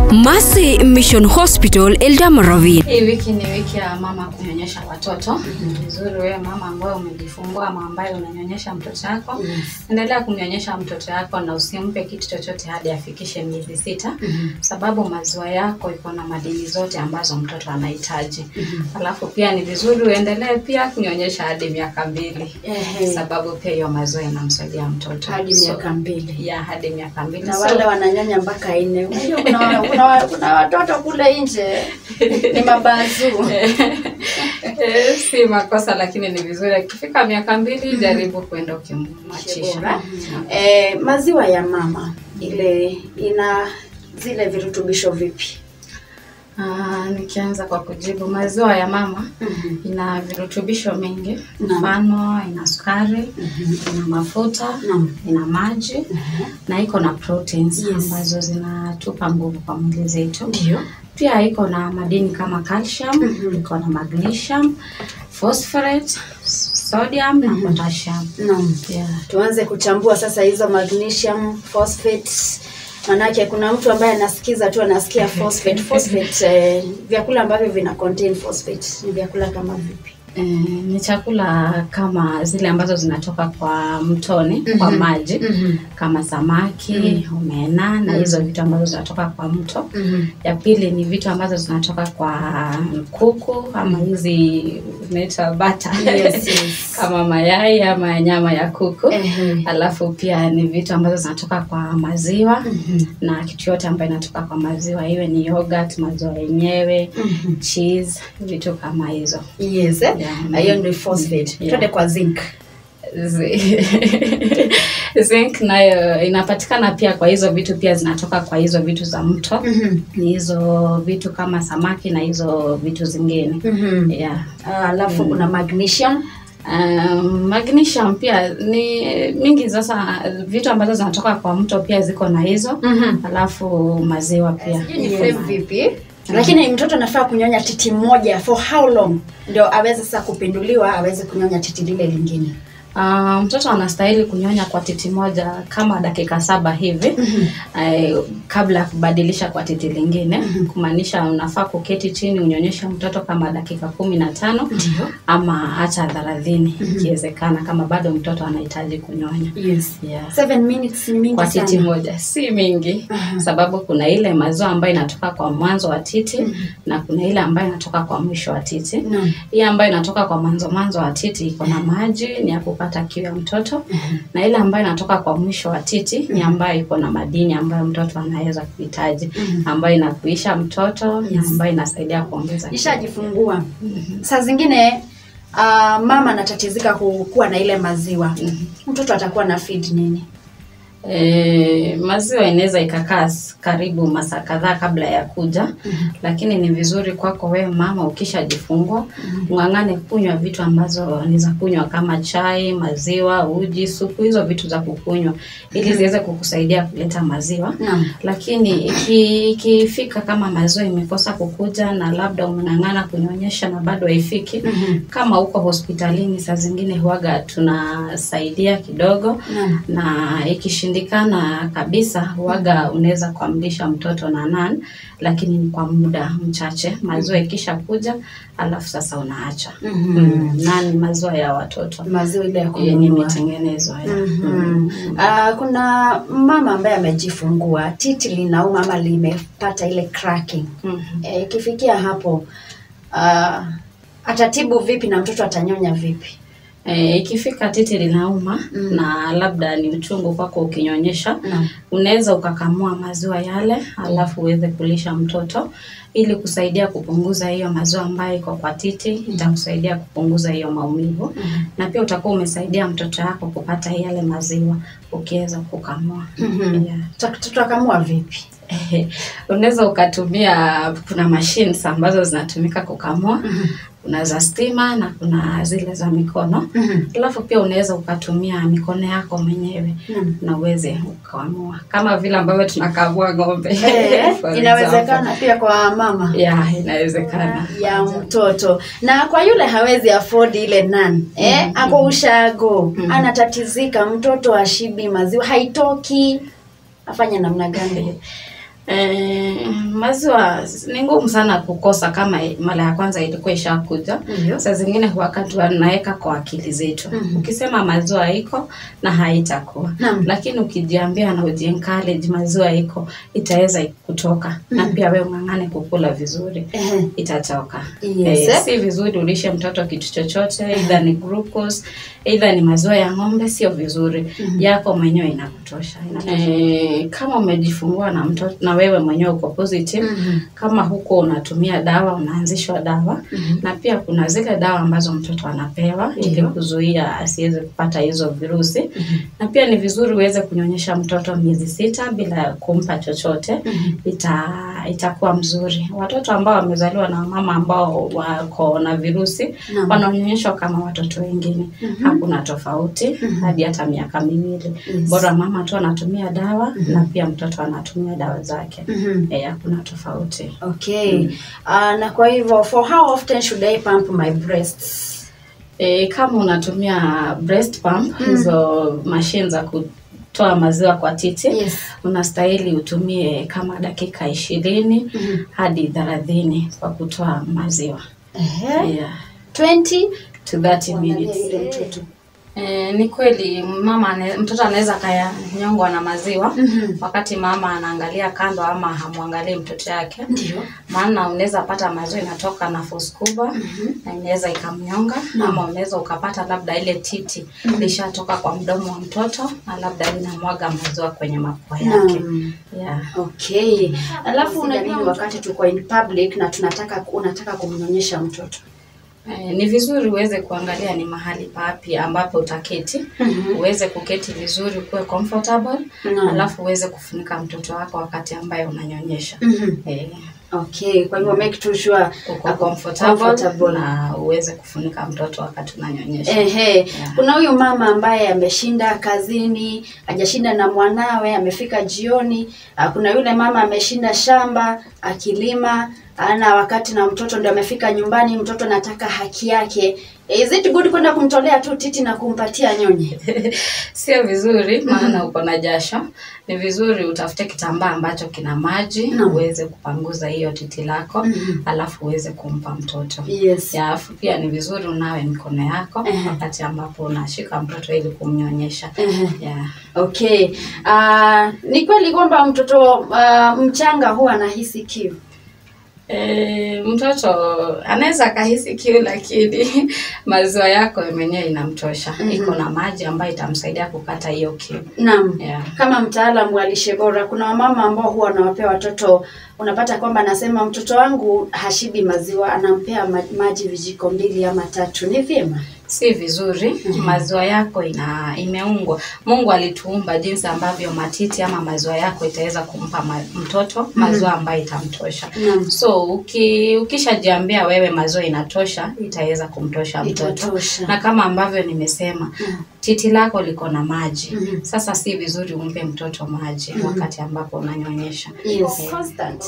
Mercy Mission Hospital Eldoret. Hii wiki ni wiki ya mama kunyonyesha watoto. Ni vizuri wewe mama ambaye umejifungua ama ambaye unanyonyesha mtoto wako, endelea kumnyonyesha mtoto wako na usimpe kitu chochote hadi afikishe miezi sita, sababu maziwa yako iko na madini zote ambazo mtoto anahitaji. Alafu pia ni vizuri uendelee pia kunyonyesha hadi miaka mbili, Ehe. sababu pia hiyo maziwa inamsaidia mtoto hadi So, miaka mbili ya hadi miaka mbili na So, wale wananyonya mpaka nne. Unajua kuna, kuna, kuna watoto kule nje ni mabazuu. Eh, si makosa lakini ni vizuri akifika miaka mbili jaribu kwenda ukimwachisha Eh, maziwa ya mama ile ina zile virutubisho vipi? Ah, nikianza kwa kujibu maziwa ya mama ina virutubisho mingi Naam. mfano ina sukari ina mafuta Naam. ina maji na iko na proteins Yes. ambazo zinatupa nguvu kwa mwili zetu Ndio. pia iko na madini kama calcium iko na magnesium phosphorate sodium na potassium Naam. yeah. Tuanze kuchambua sasa hizo magnesium, phosphate. Manake kuna mtu ambaye anasikiza tu anasikia phosphate. Phosphate eh, vyakula ambavyo vina contain phosphate ni vyakula kama vipi? Eh, ni chakula kama zile ambazo zinatoka kwa mtoni kwa maji kama samaki omena na hizo vitu ambazo zinatoka kwa mto ya pili ni vitu ambazo zinatoka kwa kuku ama hizi zinaitwa bata Yes, yes. kama mayai ama nyama ya kuku Ehe. alafu pia ni vitu ambazo zinatoka kwa maziwa na kitu yote ambayo inatoka kwa maziwa iwe ni yogurt maziwa yenyewe cheese vitu kama hizo Yes, eh? Yeah. hiyo ndio phosphate. Yeah. Twende kwa zinc. Zi- zinc nayo inapatikana pia kwa hizo vitu pia zinatoka kwa hizo vitu za mto ni hizo vitu kama samaki na hizo vitu zingine yeah. Ah, Alafu kuna magnesium. Um, magnesium pia ni mingi sasa vitu ambazo zinatoka kwa mto pia ziko na hizo alafu maziwa pia Sijui ni frame vipi? Lakini mtoto anafaa kunyonya titi moja for how long ndio aweze sasa kupinduliwa aweze kunyonya titi lile lingine? Uh, mtoto anastahili kunyonya kwa titi moja kama dakika saba hivi eh, kabla ya kubadilisha kwa titi lingine kumaanisha unafaa kuketi chini unyonyeshe mtoto kama dakika kumi na tano ama hata thelathini ikiwezekana kama bado mtoto anahitaji kunyonya Yes. yeah. Seven minutes ni mingi kwa titi sana. moja si mingi sababu kuna ile maziwa ambayo inatoka kwa mwanzo wa titi na kuna ile ambayo inatoka kwa mwisho wa titi Naam. hii ambayo inatoka kwa mwanzo mwanzo wa titi iko na maji ni ya kupata kiu ya mtoto na ile ambayo inatoka kwa mwisho wa titi ni ambayo iko na madini ambayo mtoto anaweza kuhitaji ambayo inakuisha mtoto na ambayo inasaidia kuongeza kiu. Nishajifungua. Saa zingine uh, mama anatatizika ku- kuwa na ile maziwa. Mtoto atakuwa na feed nini? E, maziwa inaweza ikakaa s- karibu masaa kadhaa kabla ya kuja lakini ni vizuri kwako wewe mama ukishajifungua ung'ang'ane kunywa vitu ambazo ni za kunywa kama chai maziwa uji supu hizo vitu za kukunywa ili ziweze kukusaidia kuleta maziwa Naam. lakini iki- ikifika kama maziwa imekosa kukuja na labda umeng'ang'ana kunyonyesha na bado haifiki kama uko hospitalini saa zingine huaga tunasaidia kidogo Naam. na ikishindikana kabisa huaga unaweza kuamlisha mtoto na nan lakini ni kwa muda mchache maziwa ikisha kuja alafu sasa unaacha mm. nan maziwa ya watoto Maziwa ile ya yenye kununua. imetengenezwa ya. Mhm. Ah, kuna mama ambaye amejifungua titi linauma ama limepata ile cracking. Mhm. Eh, Ikifikia hapo ah, atatibu vipi na mtoto atanyonya vipi? E, ikifika titi linauma na labda ni uchungu kwako ukinyonyesha Naam. unaweza ukakamua maziwa yale alafu uweze kulisha mtoto ili kusaidia kupunguza hiyo maziwa ambayo iko kwa titi itakusaidia kupunguza hiyo maumivu na pia utakuwa umesaidia mtoto wako kupata yale maziwa ukiweza kukamua yeah. Tuta- Tutakamua vipi? Ehe, unaweza ukatumia kuna machines ambazo zinatumika kukamua kuna za stima na kuna zile za mikono alafu pia unaweza ukatumia mikono yako mwenyewe na uweze ukaamua kama vile ambavyo tunakamua ng'ombe Eh, for inawezekana example. pia kwa mama yeah inawezekana ya mtoto na kwa yule hawezi afford ile nan eh, ako ushago anatatizika mtoto ashibi maziwa haitoki afanye namna gani Eh, maziwa ni ngumu sana kukosa kama mara ya kwanza ilikuwa ishakuja. Ndio. Saa zingine wakati wanaweka kwa akili zetu. Mhm. Ukisema maziwa iko na haitakuwa. Naam. Lakini ukijiambia na ujiencourage maziwa iko itaweza kutoka na pia wewe ung'ang'ane kukula vizuri Ehe. itatoka. Yes. Eh, si vizuri ulishe mtoto kitu chochote, either ni glucose, either ni maziwa ya ng'ombe, sio vizuri. Yako mwenyewe inakutosha. inatosha. Eh, kama umejifungua na mtoto na wewe mwenyewe uko positive, Mhm. kama huko unatumia dawa, unaanzishwa dawa Mhm. na pia kuna zile dawa ambazo mtoto anapewa ili Ndio. kuzuia asiweze kupata hizo virusi na pia ni vizuri uweze kunyonyesha mtoto miezi sita bila kumpa chochote ita itakuwa mzuri. Watoto ambao wamezaliwa na mama ambao wako na virusi Naam. wanaonyonyeshwa kama watoto wengine, hakuna tofauti hadi hata miaka miwili. Yes. Bora mama tu anatumia dawa na pia mtoto anatumia dawa zake, Mhm. eh, hakuna tofauti. Okay. Ah, na kwa hivyo for how often should I pump my breasts? E, kama unatumia breast pump hizo mashine za kutoa maziwa kwa titi Yes. unastahili utumie kama dakika ishirini Mhm. hadi thelathini kwa kutoa maziwa Ehe. yeah. 20 to 30 Kuangalia minutes. yule mtoto. E, ni kweli mama ane, mtoto anaweza kayanyongwa na maziwa Mhm. wakati mama anaangalia kando ama hamwangalii mtoto yake Ndio. maana unaweza pata maziwa inatoka na force kubwa na inaweza ikamnyonga ama unaweza ukapata labda ile titi lishatoka kwa mdomo wa mtoto na labda linamwaga maziwa kwenye mapua yake Naam. yeah. Okay. Alafu unajua wakati tuko in public na tunataka unataka kumnyonyesha mtoto. Eh, ni vizuri uweze kuangalia ni mahali papi ambapo utaketi Mhm. uweze kuketi vizuri ukuwe comfortable Naam. alafu uweze kufunika mtoto wako wakati ambaye unanyonyesha Mhm. eh, Okay, kwa hivyo make tu sure uko ako comfortable, comfortable. na uweze kufunika mtoto wakati unanyonyesha Ehe, kuna huyu mama ambaye ameshinda kazini, hajashinda na mwanawe, amefika jioni. Ah, Kuna yule mama ameshinda shamba akilima, ana wakati na mtoto ndio amefika nyumbani, mtoto anataka haki yake. Is it good kwenda kumtolea tu titi na kumpatia nyonye? sio vizuri maana uko na jasho ni vizuri utafute kitambaa ambacho kina maji Naam. uweze kupanguza hiyo titi lako Mhm. alafu uweze kumpa mtoto Yes. ya alafu pia ni vizuri unawe mikono yako Ehe. wakati ambapo unashika mtoto ili kumnyonyesha Ehe. yeah. Okay. Ah, ni kweli kwamba mtoto ah, mchanga huwa anahisi kiu. E, mtoto anaweza akahisi kiu lakini maziwa yako mwenyewe inamtosha Mhm. iko na maji ambayo itamsaidia kukata hiyo kiu Naam. yeah. Kama mtaalamu wa lishe bora, kuna wamama ambao huwa wanawapea watoto, unapata kwamba anasema mtoto wangu hashibi maziwa, anampea ma- maji vijiko mbili ama tatu. Ni vyema? si vizuri maziwa yako ina imeungwa mungu alituumba jinsi ambavyo matiti ama maziwa yako itaweza kumpa ma, mtoto maziwa ambayo itamtosha Naam. so uki, ukishajiambia wewe maziwa inatosha itaweza kumtosha mtoto Itatosha. na kama ambavyo nimesema Mm. titi lako liko na maji Mhm. sasa si vizuri umpe mtoto maji wakati ambapo unanyonyesha Yes. Constant.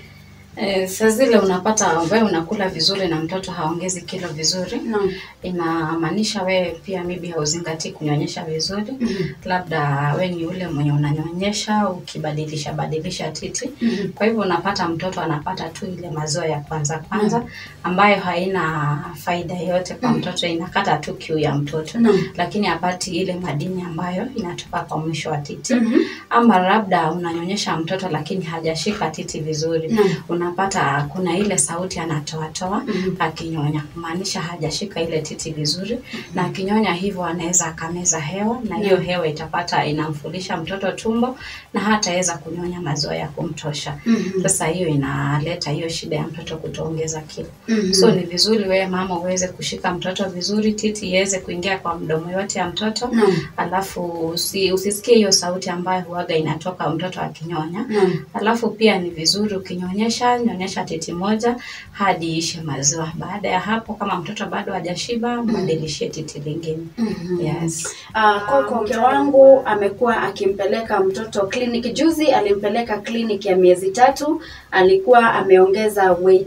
Eh, saa zile unapata wewe unakula vizuri na mtoto haongezi kilo vizuri Naam. inamaanisha wewe pia maybe hauzingatii kunyonyesha vizuri Mhm. labda we ni yule mwenye unanyonyesha ukibadilisha badilisha titi Mhm. kwa hivyo unapata mtoto anapata tu ile maziwa ya kwanza kwanza ambayo haina faida yoyote kwa mtoto inakata tu kiu ya mtoto Naam. lakini hapati ile madini ambayo inatoka kwa mwisho wa titi Mhm. ama labda unanyonyesha mtoto lakini hajashika titi vizuri Naam. unapata kuna ile sauti anatoatoa Mhm. akinyonya kumaanisha hajashika ile titi vizuri na akinyonya hivyo anaweza akameza hewa na hiyo hewa itapata inamfulisha mtoto tumbo na hataweza kunyonya maziwa ya kumtosha Mhm. sasa hiyo inaleta hiyo shida ya mtoto kutoongeza kilo Mhm. so ni vizuri wewe mama uweze kushika mtoto vizuri titi iweze kuingia kwa mdomo yote ya mtoto Naam. alafu usi, usisikie hiyo sauti ambayo huaga inatoka mtoto akinyonya Naam. alafu pia ni vizuri ukinyonyesha nyonyesha titi moja hadi ishe maziwa baada ya hapo kama mtoto bado hajashiba mbadilishie titi lingine Mhm. yes Ah, Koko mke wangu amekuwa akimpeleka mtoto kliniki. Juzi alimpeleka kliniki ya miezi tatu, alikuwa ameongeza weight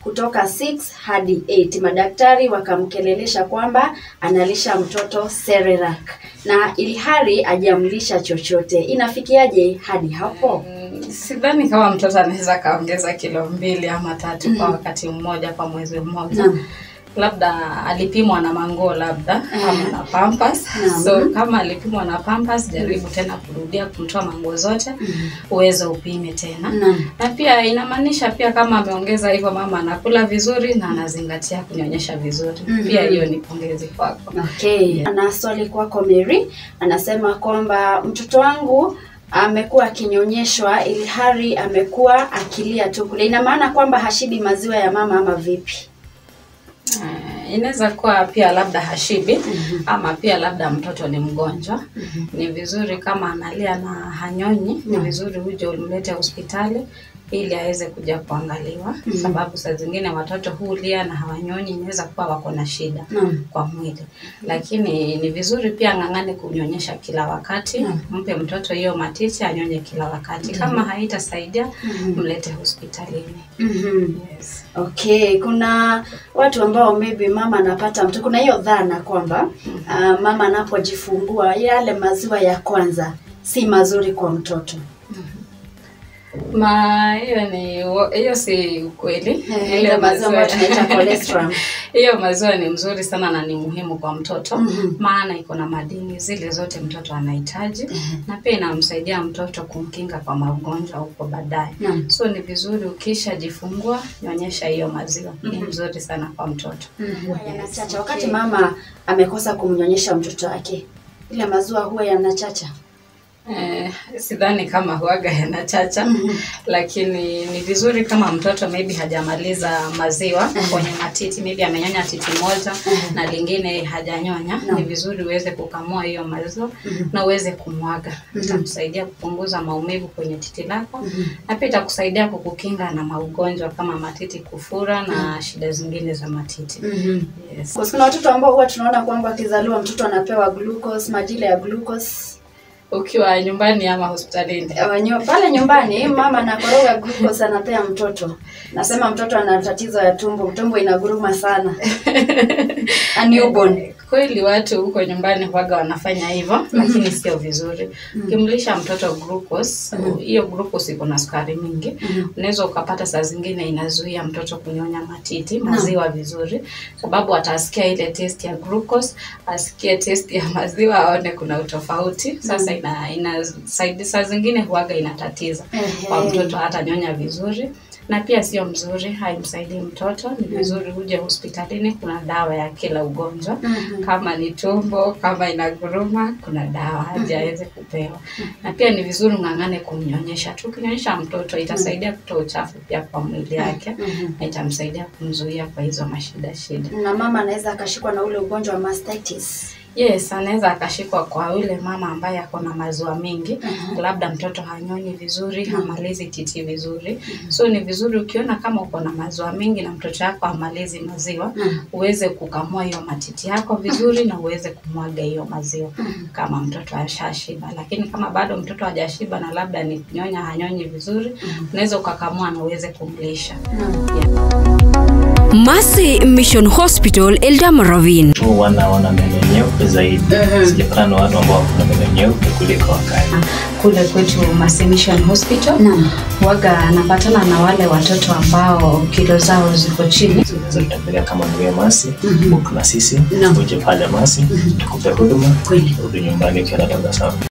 kutoka 6 hadi 8. Madaktari wakamkelelesha kwamba analisha mtoto Cerelac na ilhari hajamlisha chochote. Inafikiaje hadi hapo? Mm, sidhani kama mtoto anaweza kaongeza kilo mbili ama tatu kwa wakati mmoja kwa mwezi mmoja Naam. labda alipimwa na manguo labda ama na pampers Naam. so kama alipimwa na pampers jaribu tena kurudia kumtoa manguo zote uweze upime tena Naam. na pia inamaanisha pia kama ameongeza hivyo mama anakula vizuri na anazingatia kunyonyesha vizuri Mhm. pia hiyo ni pongezi kwako Okay. Ana swali kwako Mary, anasema kwamba mtoto wangu amekuwa akinyonyeshwa ilhari amekuwa akilia tu kule. Ina maana kwamba hashibi maziwa ya mama ama vipi? Eh, inaweza kuwa pia labda hashibi ama pia labda mtoto ni mgonjwa ni vizuri kama analia na hanyonyi ni vizuri uje umlete hospitali ili aweze kuja kuangaliwa sababu saa zingine watoto hulia na hawanyonyi inaweza kuwa wako na shida Naam. kwa mwili lakini ni vizuri pia ng'ang'ane kunyonyesha kila wakati mpe mtoto hiyo matiti anyonye kila wakati kama haitasaidia mlete hospitalini Mhm. yes. Okay, kuna watu ambao maybe mama anapata mtoto, kuna hiyo dhana kwamba uh, mama anapojifungua yale maziwa ya kwanza si mazuri kwa mtoto. Ma hiyo ni hiyo si ukweli. Eh, ile maziwa ambayo tunaita cholesterol. hiyo maziwa ni mzuri sana na ni muhimu kwa mtoto Mhm. maana iko na madini zile zote mtoto anahitaji na pia inamsaidia mtoto kumkinga kwa magonjwa huko baadaye. Naam. So ni vizuri ukishajifungua nyonyesha hiyo maziwa. Ni mzuri sana kwa mtoto. Huwa yanachacha wakati mama amekosa kumnyonyesha mtoto wake, ile maziwa huwa yanachacha. Eh, sidhani kama huaga yanachacha lakini ni vizuri kama mtoto maybe hajamaliza maziwa kwenye matiti maybe amenyonya titi moja na lingine hajanyonya ni vizuri uweze kukamua hiyo maziwa na uweze kumwaga itakusaidia kupunguza maumivu kwenye titi lako na pia itakusaidia kukukinga na maugonjwa kama matiti kufura na shida zingine za matiti yes. Kwa kuna watoto ambao huwa tunaona kwamba akizaliwa mtoto anapewa glucose, majile ya glucose. ukiwa nyumbani ama hospitalini Eh, nyo- Pale nyumbani mama anakoroga glucose anapea mtoto. Nasema mtoto ana tatizo ya tumbo, tumbo inaguruma sana. A newborn. kweli watu huko nyumbani huwaga wanafanya hivyo lakini sio vizuri ukimlisha mtoto glucose hiyo glucose iko na sukari mingi unaweza ukapata saa zingine inazuia mtoto kunyonya matiti maziwa vizuri sababu atasikia ile taste ya glucose asikie taste ya maziwa aone kuna utofauti sasa ina, ina saidi, saa zingine huwaga inatatiza kwa Ehe. mtoto hata nyonya vizuri na pia sio mzuri haimsaidii mtoto ni vizuri uje hospitalini kuna dawa ya kila ugonjwa kama ni tumbo kama inaguruma kuna dawa haji aweze kupewa na pia ni vizuri ng'ang'ane kumnyonyesha tu ukinyonyesha mtoto itasaidia kutoa uchafu pia kwa mwili yake na itamsaidia kumzuia kwa hizo mashida shida Na mama anaweza akashikwa na ule ugonjwa wa mastitis. Yes, anaweza akashikwa kwa yule mama ambaye ako na maziwa mengi, labda mtoto hanyonyi vizuri, hamalizi titi vizuri. So ni vizuri ukiona kama uko na maziwa mengi na mtoto yako hamalizi maziwa, uweze kukamua hiyo matiti yako vizuri na uweze kumwaga hiyo maziwa kama mtoto ashashiba. Lakini kama bado mtoto hajashiba na labda ni kunyonya hanyonyi vizuri, unaweza ukakamua na uweze kumlisha. Mercy Mission Hospital Eldoret tu wana wana meno nyeupe zaidi. Sijapatana na watu ambao wana meno nyeupe kuliko wakati. kule kwetu Mercy Mission Hospital Naam. waga anapatana na wale watoto ambao kilo zao ziko chini. Unaweza kutembelea kama ndugu Masi, book na sisi, Naam. uje pale Masi, tukupe huduma, Kweli. rudi nyumbani ukiwa na tabasamu.